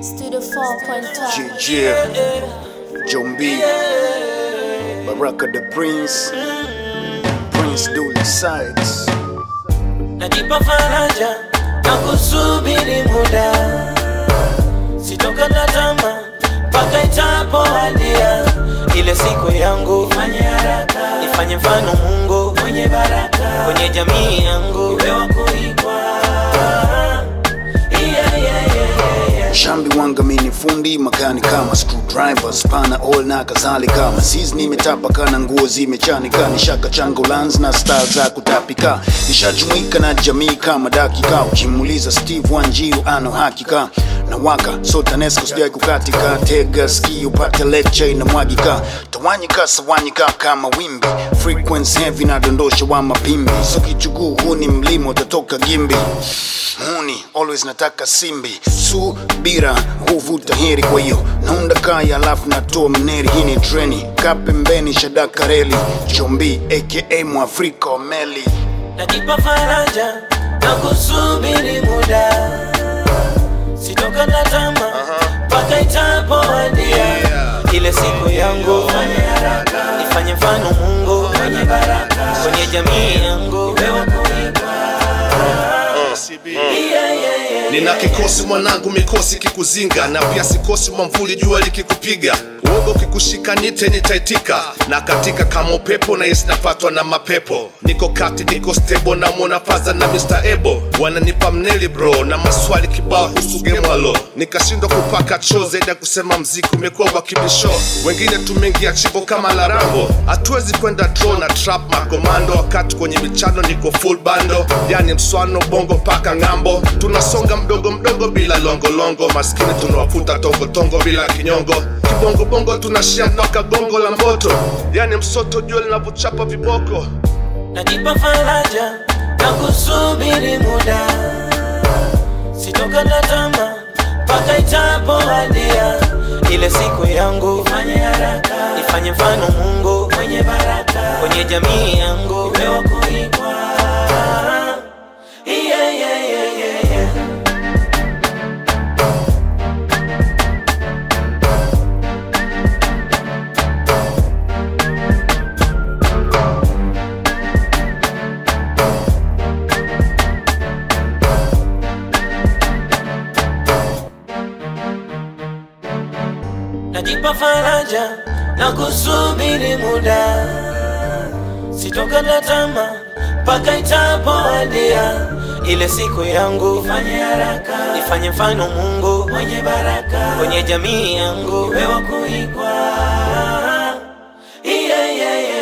Studio 4.5. JJ, Jombi, Baraka the Prince, Prince Dully Sides. najipa faraja na kusubiri muda, sitokata tamaa mpaka itapowadia ile siku yangu. Ifanye haraka, ifanye mfano Mungu mwenye baraka kwenye jamii yangu, iwe wa kuigwa. Yeah, yeah, yeah, yeah, yeah. Shambi wanga mini fundi makani kama screwdrivers pana all na kadhalika masiz nimetapaka na nguo zimechanika nishaka chango lans na star za kutapika nishajumuika na jamii kama dakika ukimuuliza Steve Wanjiru ano hakika na waka so TANESCO sijai kukatika tega ski upate lecture inamwagika tawanyika sawanyika kama wimbi frequency heavy na dondosha wa mapimbi so kichuguu huu ni mlima utatoka gimbi muni always nataka simbi subira huvuta heri kwa hiyo naunda kaya alafu natoa mneri hii ni treni ka pembeni shadaka reli chombi aka mwafrika wa meli najipa faraja na kusubiri muda, sitokata tamaa mpaka itapowadia ile siku yangu. Ifanye haraka, ifanye mfano Mungu mwenye baraka kwenye jamii yangu, iwe wa kuigwa. Yeah, yeah, yeah, yeah. nina kikosi mwanangu mikosi kikuzinga na pia sikosi mwamvuli jua likikupiga uoga ukikushika nite nitaitika na katika kama upepo na yesi napatwa na mapepo niko kati niko stable na mwona faza na Mr. Ebo wananipa mneli bro na maswali kibao husu gemwalo nikashindwa kupaka choo zaidi ya kusema mziki umekuwa wa kibisho wengine tumeingia chimbo kama larambo hatuwezi kwenda draw na trap makomando wakati kwenye michano niko full bando yani mswano bongo mpaka ng'ambo tunasonga mdogo mdogo bila longolongo maskini tunawafuta tongotongo bila kinyongo kibongobongo tunashia mpaka gongo la mboto yani msoto jua linavyochapa viboko najipa faraja na kusubiri muda, sitokata tamaa mpaka itapowadia ile siku yangu. Ifanye haraka, ifanye mfano Mungu mwenye baraka kwenye jamii yangu, iwe wa kuigwa. Yeah, yeah, yeah, yeah, yeah. najipa faraja na kusubiri muda, sitokata tamaa mpaka itapowadia ile siku yangu. Ifanye haraka, ifanye mfano Mungu mwenye baraka kwenye jamii yangu, iwe wa kuigwa. Yeah, yeah, yeah.